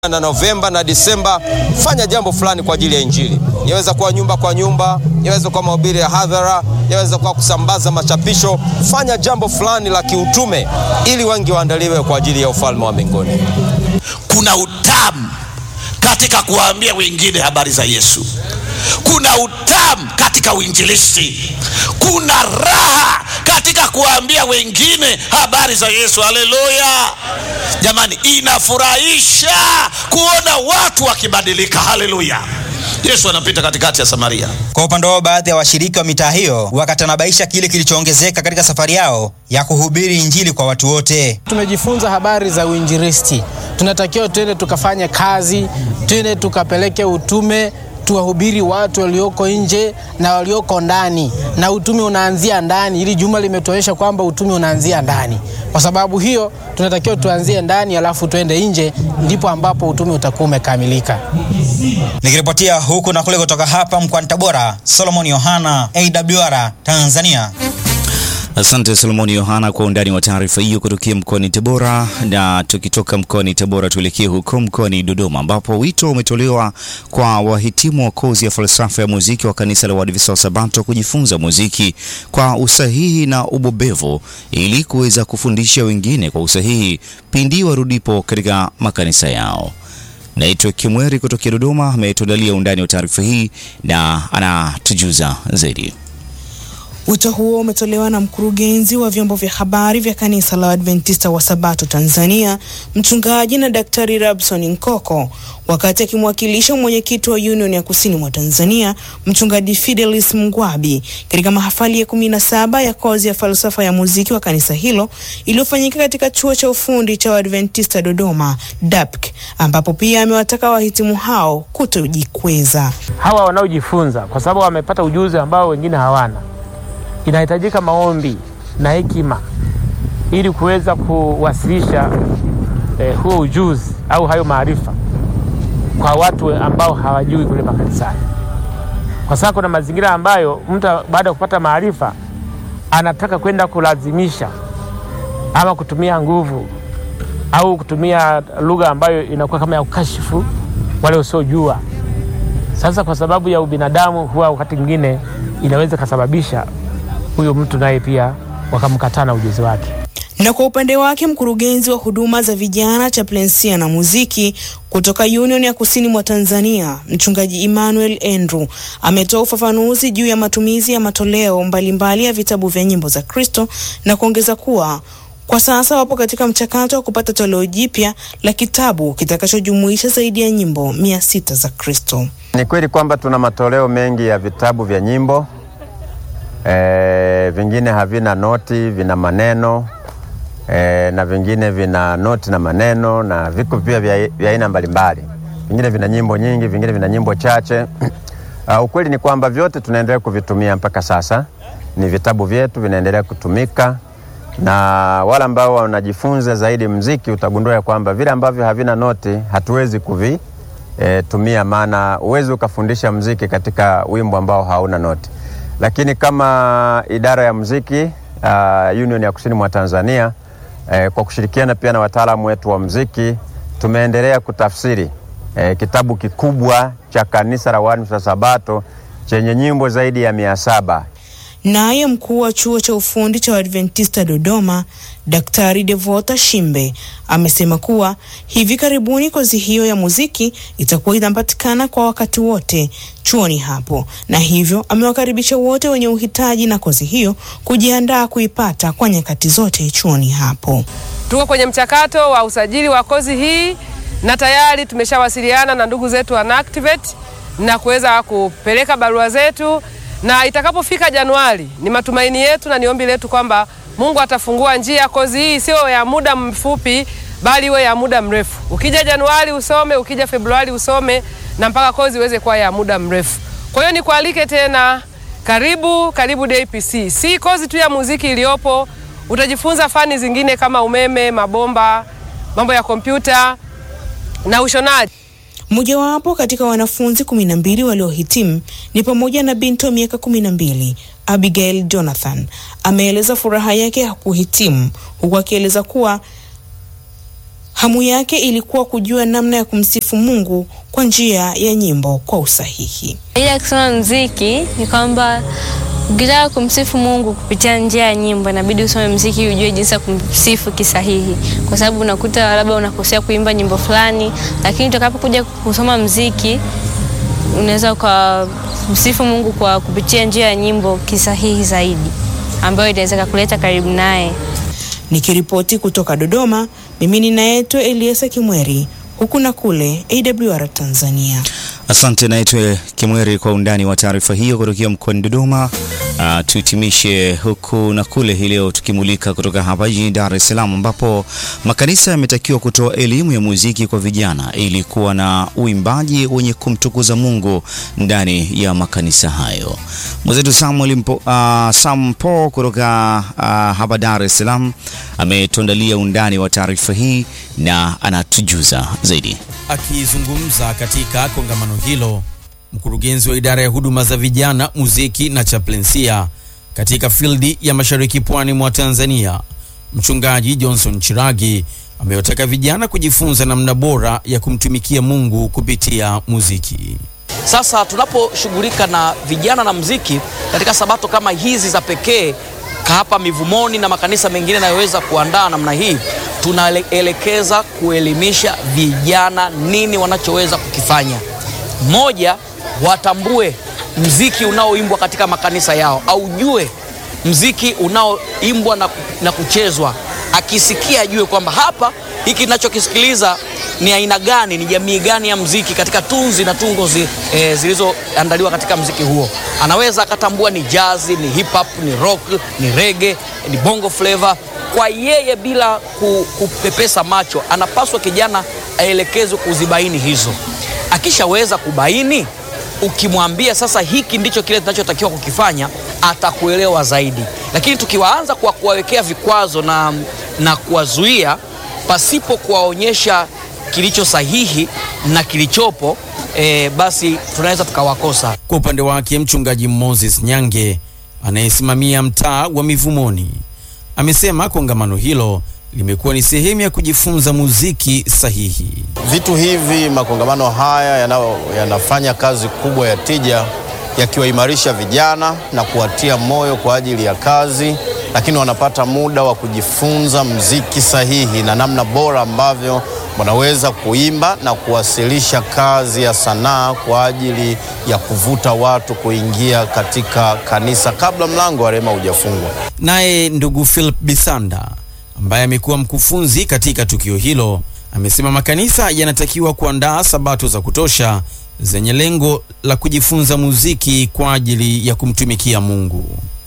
na Novemba na Disemba, fanya jambo fulani kwa ajili ya Injili. Yaweza kuwa nyumba kwa nyumba, yaweza kuwa mahubiri ya hadhara, yaweza kuwa kusambaza machapisho. Fanya jambo fulani la kiutume, ili wengi waandaliwe kwa ajili ya ufalme wa mbinguni. Kuna utamu katika kuwaambia wengine habari za Yesu. Kuna utamu katika uinjilisti. Kuna raha katika kuwaambia wengine habari za Yesu. Haleluya! Jamani, inafurahisha kuona watu wakibadilika. Haleluya! Yesu anapita katikati ya Samaria. Kwa upande wao, baadhi ya washiriki wa mitaa hiyo wakatanabaisha kile kilichoongezeka katika safari yao ya kuhubiri Injili kwa watu wote. Tumejifunza habari za uinjilisti, tunatakiwa twende tukafanye kazi, twende tukapeleke utume tuwahubiri watu walioko nje na walioko ndani, na utume unaanzia ndani. Hili juma limetuonyesha kwamba utume unaanzia ndani. Kwa sababu hiyo, tunatakiwa tuanzie ndani, alafu twende nje, ndipo ambapo utume utakuwa umekamilika. Nikiripotia huku na kule kutoka hapa mkoani Tabora, Solomon Yohana, AWR Tanzania. Asante Solomoni Yohana kwa undani wa taarifa hiyo kutokea mkoani Tabora. Na tukitoka mkoani Tabora tuelekee huko mkoani Dodoma, ambapo wito umetolewa kwa wahitimu wa kozi ya falsafa ya muziki wa kanisa la Waadventista wa Sabato kujifunza muziki kwa usahihi na ubobevu ili kuweza kufundisha wengine kwa usahihi pindi warudipo katika makanisa yao. Naitwa Kimweri kutokea Dodoma, ametuandalia undani wa taarifa hii na anatujuza zaidi. Wito huo umetolewa na mkurugenzi wa vyombo vya habari vya kanisa la Adventista wa Sabato Tanzania, mchungaji na daktari Rabson Nkoko, wakati akimwakilisha mwenyekiti wa Union ya Kusini mwa Tanzania, mchungaji Fidelis Mngwabi, katika mahafali ya kumi na saba ya kozi ya falsafa ya muziki wa kanisa hilo iliyofanyika katika chuo cha ufundi cha Adventista Dodoma DAPK, ambapo pia amewataka wahitimu hao kutojikweza. Hawa wanaojifunza kwa sababu wamepata ujuzi ambao wengine hawana inahitajika maombi na hekima ili kuweza kuwasilisha eh, huo ujuzi au hayo maarifa kwa watu ambao hawajui kule makanisani, kwa sababu kuna mazingira ambayo mtu baada ya kupata maarifa anataka kwenda kulazimisha ama kutumia nguvu au kutumia lugha ambayo inakuwa kama ya ukashifu wale wasiojua. Sasa kwa sababu ya ubinadamu, huwa wakati mwingine inaweza ikasababisha huyo mtu naye pia wakamkataa na ujuzi wake. Na kwa upande wake mkurugenzi wa huduma za vijana chaplainsia na muziki kutoka Union ya Kusini mwa Tanzania, mchungaji Emmanuel Andrew ametoa ufafanuzi juu ya matumizi ya matoleo mbalimbali mbali ya vitabu vya nyimbo za Kristo na kuongeza kuwa kwa sasa wapo katika mchakato wa kupata toleo jipya la kitabu kitakachojumuisha zaidi ya nyimbo mia sita za Kristo. Ni kweli kwamba tuna matoleo mengi ya vitabu vya nyimbo E, vingine havina noti, vina maneno e, na vingine vina noti na maneno, na viko pia vya aina mbalimbali. Vingine vina nyimbo nyingi, vingine vina nyimbo chache. Uh, ukweli ni kwamba vyote tunaendelea kuvitumia mpaka sasa, ni vitabu vyetu vinaendelea kutumika, na wale ambao wanajifunza zaidi mziki utagundua ya kwamba vile ambavyo havina noti hatuwezi kuvitumia, e, maana uwezi ukafundisha mziki katika wimbo ambao hauna noti lakini kama idara ya muziki uh, Union ya Kusini mwa Tanzania eh, kwa kushirikiana pia na wataalamu wetu wa muziki tumeendelea kutafsiri eh, kitabu kikubwa cha kanisa la Waadventista Sabato chenye nyimbo zaidi ya mia saba. Naye mkuu wa chuo cha ufundi cha Adventista Dodoma, Daktari Devota Shimbe amesema kuwa hivi karibuni kozi hiyo ya muziki itakuwa inapatikana kwa wakati wote chuoni hapo, na hivyo amewakaribisha wote wenye uhitaji na kozi hiyo kujiandaa kuipata kwa nyakati zote chuoni hapo. Tuko kwenye mchakato wa usajili wa kozi hii na tayari tumeshawasiliana na ndugu zetu wa NACTIVATE na kuweza kupeleka barua zetu na itakapofika Januari, ni matumaini yetu na ni ombi letu kwamba Mungu atafungua njia. Kozi hii sio ya muda mfupi, bali iwe ya muda mrefu. Ukija Januari usome, ukija Februari usome, na mpaka kozi iweze kuwa ya muda mrefu. Kwa hiyo nikualike tena, karibu karibu DPC. Si kozi tu ya muziki iliyopo, utajifunza fani zingine kama umeme, mabomba, mambo ya kompyuta na ushonaji. Mmojawapo katika wanafunzi kumi na mbili waliohitimu ni pamoja na binti wa miaka kumi na mbili Abigail Jonathan ameeleza furaha yake ya kuhitimu huku akieleza kuwa Hamu yake ilikuwa kujua namna ya kumsifu Mungu kwa njia ya nyimbo kwa usahihi. Ile ya kusoma mziki ni kwamba ukitaka kumsifu Mungu kupitia njia ya nyimbo inabidi usome mziki ujue jinsi ya kumsifu kisahihi, kwa sababu unakuta labda unakosea kuimba nyimbo fulani, lakini utakapokuja kusoma mziki unaweza ukamsifu Mungu kwa kupitia njia ya nyimbo kisahihi zaidi, ambayo inaweza kukuleta karibu naye. Nikiripoti kutoka Dodoma, mimi ninaitwa Eliasa Kimweri, huku na kule AWR Tanzania. Asante naitwe Kimweri kwa undani wa taarifa hiyo kutokea mkoani Dodoma. Uh, tuhitimishe huku na kule hii leo tukimulika kutoka hapa jijini Dar es Salaam ambapo makanisa yametakiwa kutoa elimu ya muziki kwa vijana ili kuwa na uimbaji wenye kumtukuza Mungu ndani ya makanisa hayo. Mwenzetu Samuel Mpo, uh, Sam Po kutoka uh, hapa Dar es Salaam ametuandalia undani wa taarifa hii na anatujuza zaidi. Akizungumza katika kongamano hilo, mkurugenzi wa idara ya huduma za vijana, muziki na chaplensia katika fildi ya mashariki pwani mwa Tanzania, mchungaji Johnson Chiragi amewataka vijana kujifunza namna bora ya kumtumikia Mungu kupitia muziki. Sasa tunaposhughulika na vijana na muziki katika sabato kama hizi za pekee hapa Mivumoni na makanisa mengine yanayoweza kuandaa namna hii, tunaelekeza kuelimisha vijana nini wanachoweza kukifanya. Moja, watambue mziki unaoimbwa katika makanisa yao, aujue mziki unaoimbwa na, na kuchezwa. Akisikia ajue kwamba hapa hiki ninachokisikiliza ni aina gani, ni jamii gani ya mziki katika tunzi na tungo zi, e, zilizoandaliwa katika mziki huo. Anaweza akatambua ni jazi, ni hip hop, ni rock, ni reggae, ni bongo flavor. Kwa yeye bila ku, kupepesa macho, anapaswa kijana aelekezwe kuzibaini hizo. Akishaweza kubaini, ukimwambia sasa hiki ndicho kile tunachotakiwa kukifanya, atakuelewa zaidi. Lakini tukiwaanza kwa kuwawekea vikwazo na, na kuwazuia pasipo kuwaonyesha kilicho sahihi na kilichopo e, basi tunaweza tukawakosa. Kwa upande wake mchungaji Moses Nyange anayesimamia mtaa wa Mivumoni amesema kongamano hilo limekuwa ni sehemu ya kujifunza muziki sahihi. Vitu hivi, makongamano haya yana, yanafanya kazi kubwa ya tija, yakiwaimarisha vijana na kuwatia moyo kwa ajili ya kazi, lakini wanapata muda wa kujifunza muziki sahihi na namna bora ambavyo wanaweza kuimba na kuwasilisha kazi ya sanaa kwa ajili ya kuvuta watu kuingia katika kanisa kabla mlango wa rehema hujafungwa. Naye ndugu Philip Bisanda ambaye amekuwa mkufunzi katika tukio hilo amesema makanisa yanatakiwa kuandaa sabato za kutosha zenye lengo la kujifunza muziki kwa ajili ya kumtumikia Mungu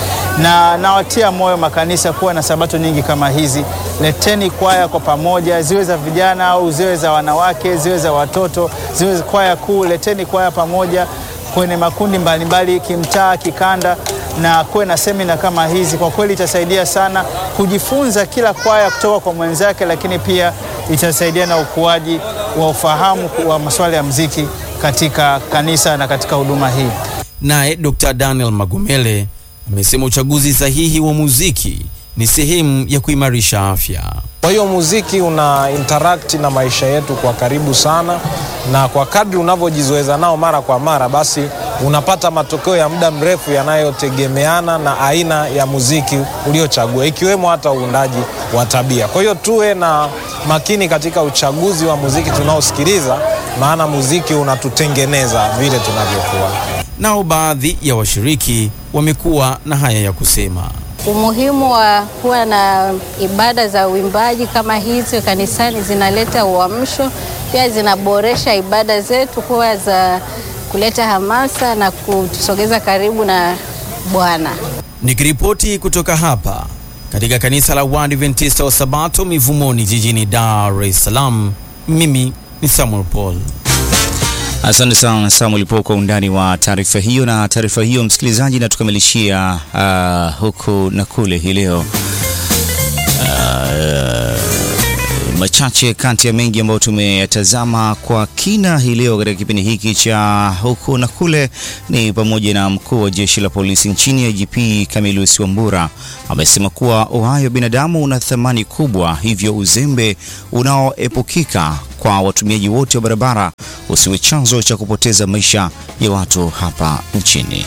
na nawatia moyo makanisa kuwa na sabato nyingi kama hizi. Leteni kwaya kwa pamoja, ziwe za vijana au ziwe za wanawake, ziwe za watoto, ziwe kwaya kuu. Leteni kwaya pamoja kwenye makundi mbalimbali, kimtaa, kikanda, na kuwe na semina kama hizi. Kwa kweli itasaidia sana kujifunza kila kwaya kutoka kwa mwenzake, lakini pia itasaidia na ukuaji wa ufahamu wa masuala ya muziki katika kanisa na katika huduma hii. Naye Dr. Daniel Magomele amesema uchaguzi sahihi wa muziki ni sehemu ya kuimarisha afya. Kwa hiyo muziki una interact na maisha yetu kwa karibu sana, na kwa kadri unavyojizoeza nao mara kwa mara, basi unapata matokeo ya muda mrefu yanayotegemeana na aina ya muziki uliochagua, ikiwemo hata uundaji wa tabia. Kwa hiyo tuwe na makini katika uchaguzi wa muziki tunaosikiliza, maana muziki unatutengeneza vile tunavyokuwa. Nao baadhi ya washiriki wamekuwa na haya ya kusema. Umuhimu wa kuwa na ibada za uimbaji kama hizi kanisani zinaleta uamsho, pia zinaboresha ibada zetu kuwa za kuleta hamasa na kutusogeza karibu na Bwana. Nikiripoti kutoka hapa katika kanisa la Waadventista wa Sabato Mivumoni jijini Dar es Salaam, mimi ni Samuel Paul. Asante sana Samuel Po kwa undani wa taarifa hiyo. Na taarifa hiyo msikilizaji, natukamilishia uh, huku na kule hii leo uh, machache kati ya mengi ambayo tumeyatazama kwa kina hii leo katika kipindi hiki cha huku na kule ni pamoja na mkuu wa jeshi la polisi nchini IGP Camillus Wambura amesema kuwa uhai wa binadamu una thamani kubwa, hivyo uzembe unaoepukika kwa watumiaji wote wa barabara usiwe chanzo cha kupoteza maisha ya watu hapa nchini.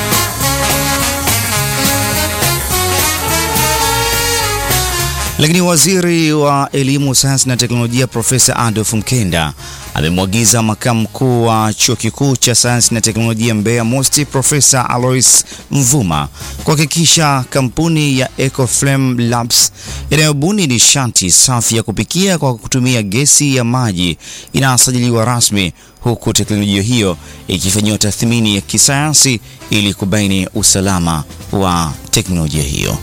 Lakini waziri wa elimu, sayansi na teknolojia Profesa Adolf Mkenda amemwagiza makamu mkuu wa chuo kikuu cha sayansi na teknolojia Mbeya MUST Profesa Alois Mvuma kuhakikisha kampuni ya Ecoflame Labs inayobuni nishati safi ya kupikia kwa kutumia gesi ya maji inasajiliwa rasmi, huku teknolojia hiyo ikifanyiwa tathmini ya kisayansi ili kubaini usalama wa teknolojia hiyo.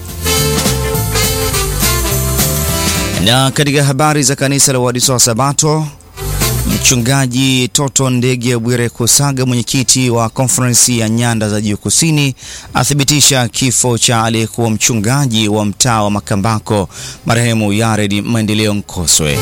Na katika habari za kanisa la Waadventista wa Sabato, mchungaji Toto Ndege Bwire Kusaga, mwenyekiti wa konferensi ya nyanda za juu kusini, athibitisha kifo cha aliyekuwa mchungaji wa mtaa wa Makambako marehemu Yared Maendeleo Nkoswe.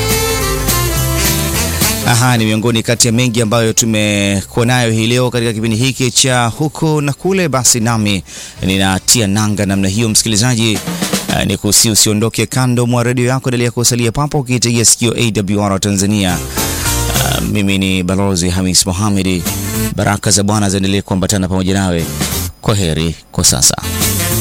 Aha, ni miongoni kati ya mengi ambayo tumekuwa nayo hii leo katika kipindi hiki cha huku na kule. Basi nami ninatia nanga namna hiyo, msikilizaji. Uh, ni kusi usiondoke kando mwa redio yako, endelea kusalia papo ukiitegea sikio AWR Tanzania. Uh, mimi ni Balozi Hamis Mohamedi. Baraka za Bwana ziendelee kuambatana pamoja nawe. Kwa heri kwa sasa.